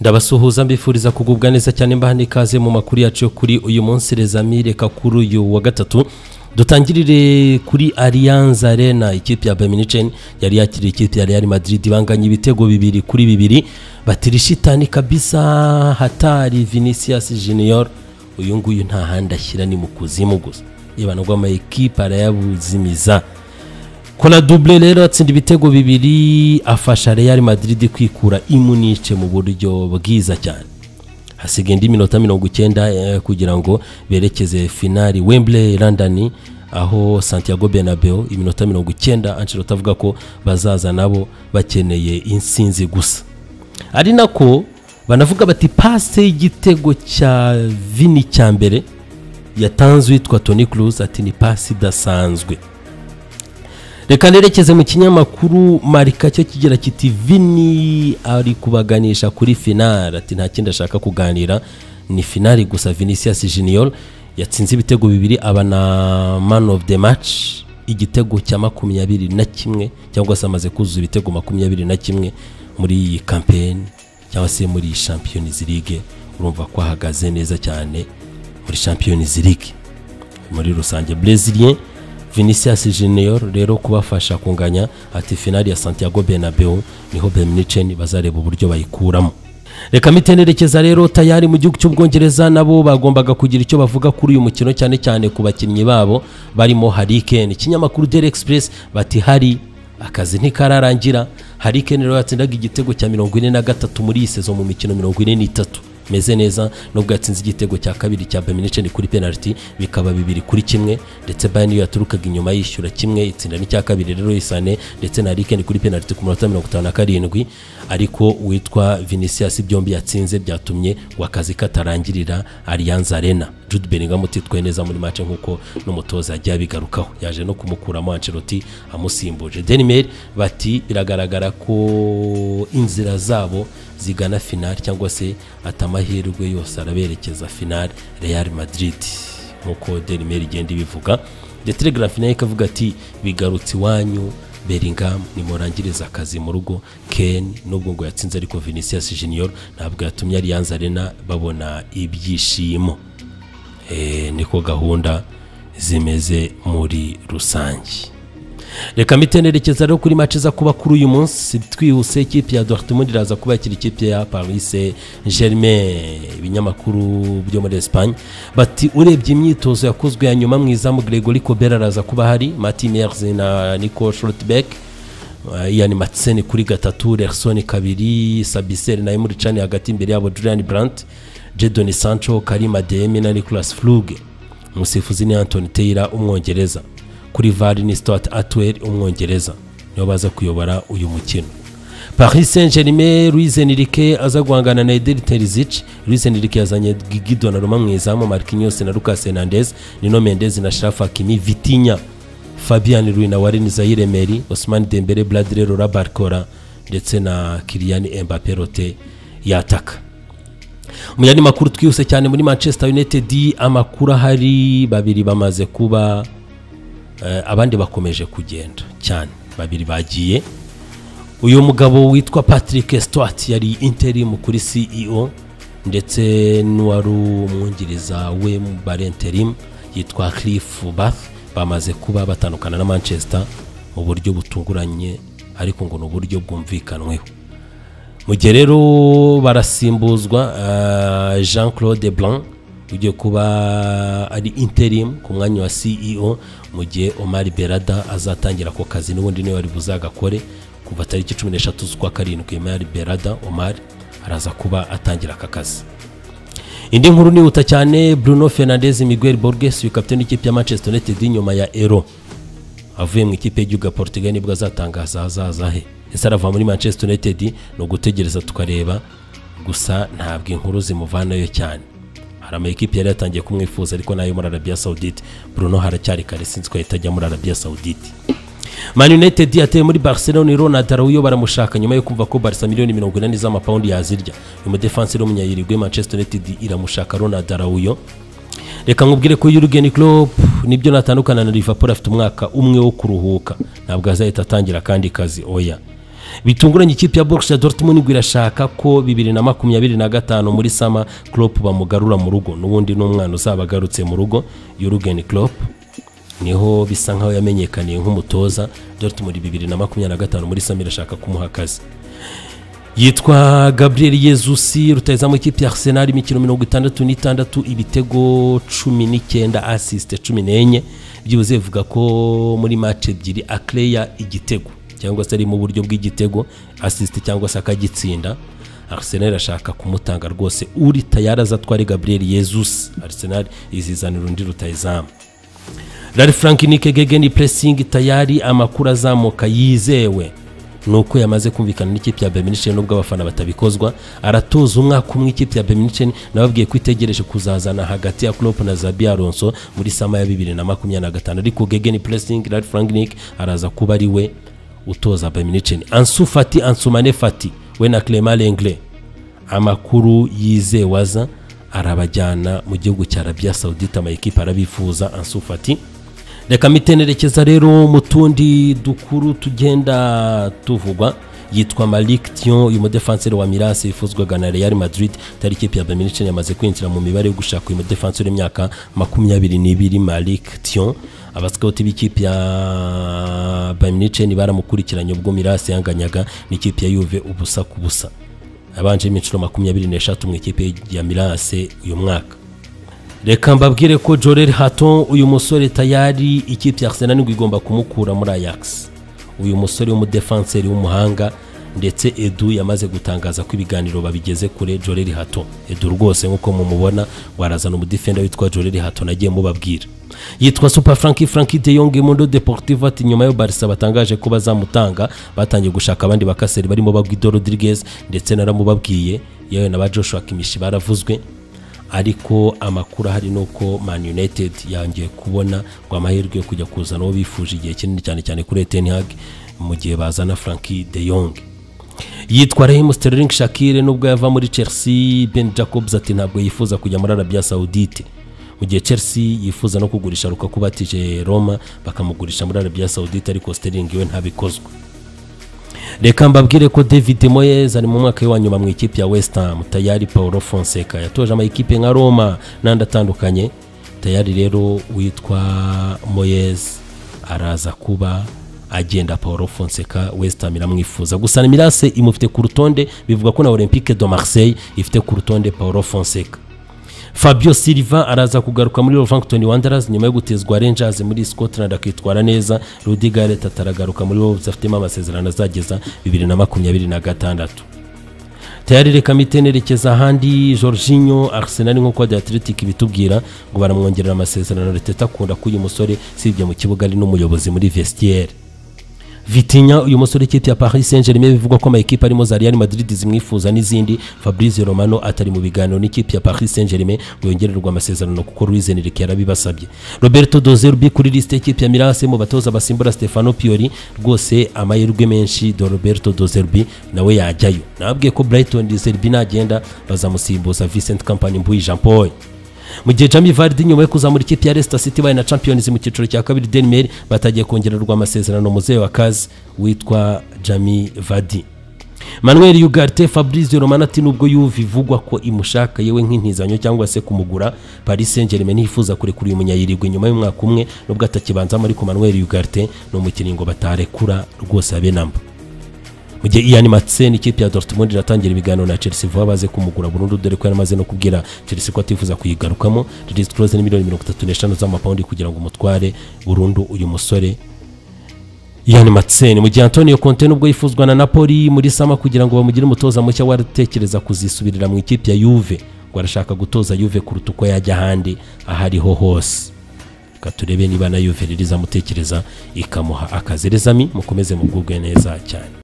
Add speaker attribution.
Speaker 1: ndabasuhuza mbifuriza kugubwa neza cyane mbahane ikaze mu makuru yacu yo kuri uyu munsi rezami reka kuri uyu wa gatatu dutangirire kuri Allianz Arena ikipe ya Bayern Munich yari yakiriye ikipe ya Real Madrid banganya ibitego bibiri kuri bibiri batirishitani kabisa hatari Vinicius Junior uyu nguyu nta handi ashyira ni mu kuzimu gusa yibana ngo ama ekipe arayabuzimiza kora dubure rero atsinda ibitego bibiri afasha Real Madrid kwikura imunice mu buryo bwiza cyane hasigaye indi minota mirongo icyenda eh, kugira ngo berekeze finali Wembley London aho Santiago Bernabeu iminota mirongo icyenda Ancelotti avuga ko bazaza nabo bakeneye insinzi gusa ari nako banavuga bati pase y'igitego cya vini cya mbere yatanze uwitwa Toni Kroos ati ni pasi idasanzwe reka nerekeze mu kinyamakuru marika cyo kigira kiti vini ari kubaganisha kuri finali ati nta kindi ashaka kuganira ni finali gusa vinicius junior yatsinze ibitego bibiri aba na man of the match igitego cya makumyabiri na kimwe cyangwa se amaze kuzuza ibitego makumyabiri na kimwe muri iyi kampeni cyangwa se muri champions league urumva ko ahagaze neza cyane muri champions league muri rusange brazilien vinicius junior rero kubafasha kunganya ati finali ya santiago bernabeu niho bemnicen bazareba uburyo bayikuramo reka mitenerekeza rero tayari mu gihugu cy'ubwongereza nabo bagombaga kugira icyo bavuga kuri uyu mukino cyane cyane ku bakinnyi babo barimo harikeni ikinyamakuru dere express bati hari akazi ntikararangira harikeni rero yatsindaga igitego cya mirongo ine na gatatu muri iyi sezo mu mikino mirongo ine n'itatu meze neza nubwo yatsinze igitego cya kabiri cya Bayern kuri penalty bikaba bibiri kuri kimwe ndetse Bayern yo yaturukaga inyuma yishyura kimwe itsinda n'icya kabiri rero isane ndetse na Riken kuri penalty ku munota mirongo itanu na karindwi ariko uwitwa Vinicius byombi yatsinze byatumye ngo akazi katarangirira Allianz Arena Jude Bellingham utitwaye neza muri match nk'uko n'umutoza yagiye abigarukaho yaje no kumukuramo Ancelotti amusimbuje Denimel bati biragaragara ko inzira zabo zigana finali cyangwa se ati amahirwe yose araberekeza finali Real Madrid nk'uko Denimeri igenda ibivuga The Telegraph nayo ikavuga ati bigarutse iwanyu Bellingham nimurangiriza akazi mu rugo Ken nubwo ngo yatsinze ariko Vinicius Junior ntabwo yatumye Allianz Arena babona ibyishimo eh, niko gahunda zimeze muri rusange reka mitenerekeza rero kuri mace za kuba kuri uyu munsi twihuse ikipe ya dortmund iraza kuba yakira ikipe ya paris saint germain ibinyamakuru byo muri espagne bati urebye imyitozo yakozwe ya nyuma mu izamu gregory kobera araza kuba hari martin merz na nico schlotbeck ian matseni kuri gatatu lerson kabiri sabiseri na emuri cani hagati imbere yabo julian brandt jedoni sancho karima demi na nicolas fluge umusifuzi ni antony taylor umwongereza kuri vari ni stuart atwell umwongereza nibo baza kuyobora uyu mukino paris saint germain louise nirike aza guhangana na ederi terizic louise nirike yazanye gigido na roma mu izamu marquinhos na lucas hernandez nino mendez na sharafa kimi vitinya fabian ruina warin zahire meri osman dembele bradley rora barcora ndetse na kilian mbappe rote yataka mu yandi makuru twihuse cyane muri manchester united amakuru ahari babiri bamaze kuba abandi bakomeje kugenda cyane babiri bagiye uyu mugabo witwa patrick stewart yari interimu kuri ceo ndetse n'uwari umwungiriza we mu barenterimu yitwa cliff bath bamaze kuba batandukana na manchester mu buryo butunguranye ariko ngo ni uburyo bwumvikanweho mu gihe rero barasimbuzwa jean claude blanc ugiye kuba ari interimu ku mwanya wa ceo mu gihe omar berada azatangira ako kazi n'ubundi niwe wari buzagakore kuva tariki cumi n'eshatu z'ukwa karindwi omar berada omar araza kuba atangira aka kazi indi nkuru nihuta cyane bruno fernandez miguel borges wikapiteni w'ikipe ya manchester united nyuma ya ero avuye mu ikipe y'igihugu ya portugal nibwo azatangaza ahazaza he ese arava muri manchester united ni ugutegereza tukareba gusa ntabwo inkuru zimuvanayo cyane hari amakipe yari yatangiye kumwifuza ariko nayo muri arabiya sawudite bruno haracyari kare sinzi ko yahita ajya muri arabiya sawudite man united yateye muri barcelona ronald arawuyo baramushaka nyuma yo kumva ko barisa miliyoni mirongo inani z'amapawundi yazirya uyu mudefansi w'umunyayirigwe manchester united iramushaka ronald arawuyo reka nkubwire ko yurgen klopp nibyo natandukana na liverpool afite umwaka umwe wo kuruhuka ntabwo azahita atangira akandi kazi oya bitunguranye ikipe ya Borussia Dortmund ngo irashaka ko bibiri na makumyabiri na gatanu muri sama Klopp bamugarura mu rugo n'ubundi n'umwana uzaba agarutse mu rugo Jurgen Klopp niho bisa nkaho yamenyekaniye nk'umutoza Dortmund bibiri na makumyabiri na gatanu muri sama irashaka kumuha akazi yitwa gabriel yezusi rutayizamu ikipe ya arsenal imikino mirongo itandatu n'itandatu ibitego cumi n'icyenda asisite cumi n'enye byibuze bivuga ko muri mace ebyiri akereya igitego cyangwa se ari mu buryo bw'igitego asisite cyangwa se akagitsinda arsenal irashaka kumutanga rwose uri tayari azatware gabriel yezusi arsenal izizanira undi rutayizamu rari frank nikegegeni puresingi tayari amakuru azamuka yizewe ni uko yamaze kumvikana n'ikipe ya beminiceni nubwo abafana batabikozwa aratoza umwaka umwe ikipe ya beminiceni nababwiye ko itegereje kuzazana hagati ya klopp na zabi alonso muri sama ya bibiri na makumyabiri na gatanu ariko gegeni puresingi rari frank araza kuba ari we utoza beminiceni ansu fati ansumane fati we na clement lengre amakuru yizewe aza arabajyana mu gihugu cya arabiya sawudite amayikipe arabifuza ansu fati reka mitenerekeza rero mu tundi dukuru tugenda tuvugwa yitwa Malik Thion uyu mudefanseri wa Miras yifuzwaga na Real Madrid tari ikipe ya Bayern Munich yamaze kwinjira mu mibare yo gushaka uyu mudefanseri w'imyaka makumyabiri n'ibiri Malik Thion abasikawuti b'ikipe ya Bayern Munich baramukurikiranye ubwo Miras yanganyaga n'ikipe ya Juve ubusa ku busa abanje imikino makumyabiri n'eshatu mu ikipe ya Miras uyu mwaka reka mbabwire ko jorel hato uyu musore tayari ikipe ya arsenal ngo igomba kumukura muri ajax uyu musore w'umudefanseri w'umuhanga ndetse edu yamaze gutangaza ko ibiganiro babigeze kure jorel hato edu rwose nk'uko mumubona warazana umudefenda witwa jorel hato nagiye mubabwira yitwa super frank frank de yong mundo deportive ati nyuma yo barisa batangaje ko bazamutanga batangiye gushaka abandi bakaseri barimo bagwido rodriguez ndetse naramubabwiye yewe na ba joshua kimishi baravuzwe ariko amakuru ahari ni uko man united yongeye kubona ngo amahirwe yo kujya kuzana uwo bifuje igihe kinini cyane cyane kuri etenihag mu gihe bazana franki de yong yitwa rahimu sterling shakire nubwo yava muri chelsea ben jacobs ati ntabwo yifuza kujya muri arabia saudite mu gihe chelsea yifuza no kugurisha rukaku batije roma bakamugurisha muri arabia saudite ariko sterling we ntabikozwe reka mbabwire ko david moyes ari mu mwaka wa nyuma mu ikipe ya west ham tayari paul fonseca yatoje amayikipe nka roma n'andi atandukanye tayari rero witwa moyes araza kuba agenda paul fonseca west ham iramwifuza gusa mirase imufite ku rutonde bivuga ko na olympique de marseille ifite ku rutonde paul fonseca fabio silva araza kugaruka muri Wolverhampton wanderers nyuma yo gutezwa rangers muri scotland akitwara neza rudi gareth ataragaruka muri wolves afitemo amasezerano azageza 2026 tayari reka mitenerekeza ahandi jorginho arsenal nk'uko the athletic bitubwira ngo baramwongerera amasezerano reteta akunda ko uyu musore usibye mu kibuga ari n'umuyobozi muri vestiaire vitinya uyu musore ikipe ya paris saint germain bivugwa ko amayikipe arimo za real madrid zimwifuza n'izindi fabrice romano atari mu biganiro n'ikipe ya paris saint germain ngo yongererwe amasezerano kuko ruizenirike yarabibasabye roberto doze rubi kuri lisite y'ikipe ya mirase mu batoza basimbura stefano piori rwose amahirwe menshi do roberto doze rubi nawe yajyayo nababwiye ko brighton doze rubi nagenda bazamusimbuza vincent kampani mbuyi jean paul mu gihe jami varidi nyuma yo kuzamura ikipe ya Leicester City baye na Champions mu cyiciro cya kabiri Denmer batagiye kongererwa amasezerano muzehe wa kazi witwa jami varidi manuel yugarte fabrice romana ati nubwo yuva ivugwa ko imushaka yewe nk'intizanyo cyangwa se kumugura paris saint germain ntiyifuza kurekura uyu munyayirigwe nyuma y'umwaka umwe nubwo atakibanzamo ariko manuel yugarte ni umukinnyi ngo batarekura rwose abe namba mu gihe iyani matsen ikipe ya dortmund iratangira ibiganiro na chelsea vuba baze kumugura burundu dore ko yaramaze no kubwira chelsea ko atifuza kuyigarukamo release close ni miliyoni mirongo itatu n'eshanu z'amapawundi kugira ngo umutware burundu uyu musore iyani matsen mu gihe antonio conte nubwo yifuzwa na napoli muri sama kugira ngo bamugire umutoza mushya waratekereza kuzisubirira mu ikipe ya yuve ngo arashaka gutoza yuve kuruta uko yajya ahandi aho ariho hose reka turebe niba na yuve ririzamutekereza ikamuha akazi rezami mukomeze mu bwugwe neza cyane